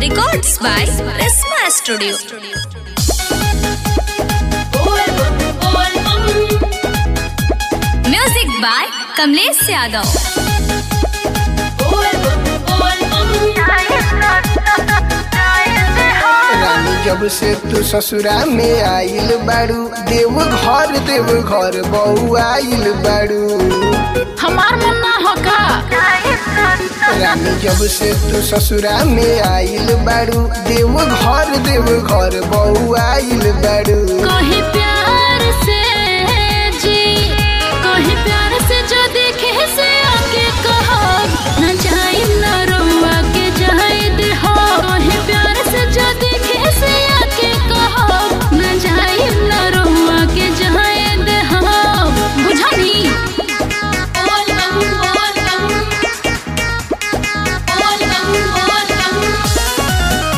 Records by Prisma Studio. Music by Kamlesh Yadav. रानी जब से तू ससुरा में आइल बाड़ू देव घर देव घर बहू आइल बाड़ू हमार मन ना हो का रानी जब से तू ससुरा में आइल बाड़ू देव घर देव घर बहू आइल बाड़ू कहीं प्यार से जी कहीं प्यार से जो देखे से आके कहो न जाए न रुआ के जाए दे हो कहीं प्यार से जो देखे से आके कहो न जाए न रुआ के जाए दे हो बुझानी बोल बम बोल बम बोल बम बोल बम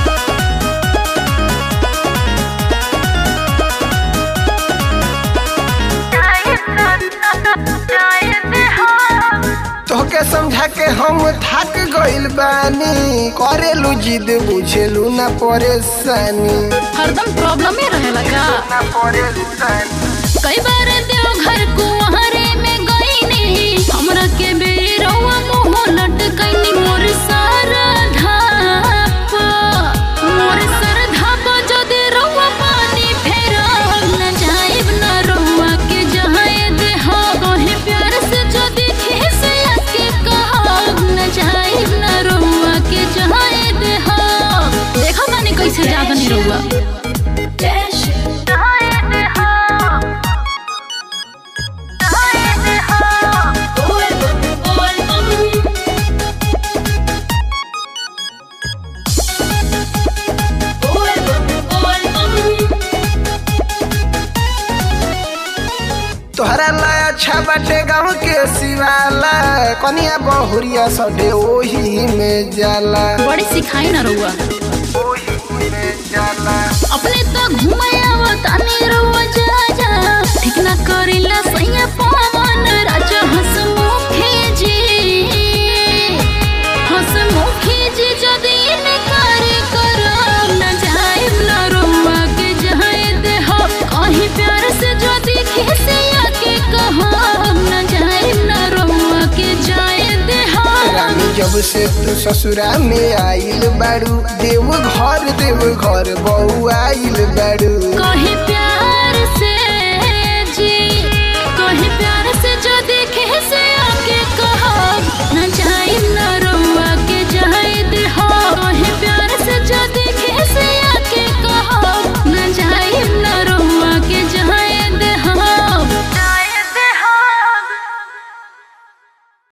तोहके समझा के हम थक गइल बानी करेलू जिद बुझेलू ना परेशानी हरदम प्रॉब्लम ही रहेला का ना परेशानी कई बार देव घर कुंवरे में गईनी हमरा के बेरवा मुंह लटकईनी मोर सारा धाप मोर सर धाप जदि रउआ पानी फेरा न जाइब न रउआ के जहाए दे हो कहीं प्यार से जो देखे से आके कहो न जाइब न रउआ के जहाए दे हो देखो माने कैसे जागनी रउआ तोहरा ला अच्छा बाटे गाँव के सिवाला कनिया बहुरिया सडे ओही में जाला बड़ी सिखाई ना रउआ ओही में जाला अपने तो घुमाया तानी रउआ जा जा ठीक ना करिला सैया पवन राजा हसमुखी जी हसमुखी जी जदी इनकार करब न जाए न रउआ के जाए दे हो कहीं प्यार से जो दिखे से आके कहो न जाए न रउआ के जाए दे हो रानी जब से तू ससुरा में आइल बाड़ू देव घर देव घर बहू आइल बाड़ू कहीं प्यार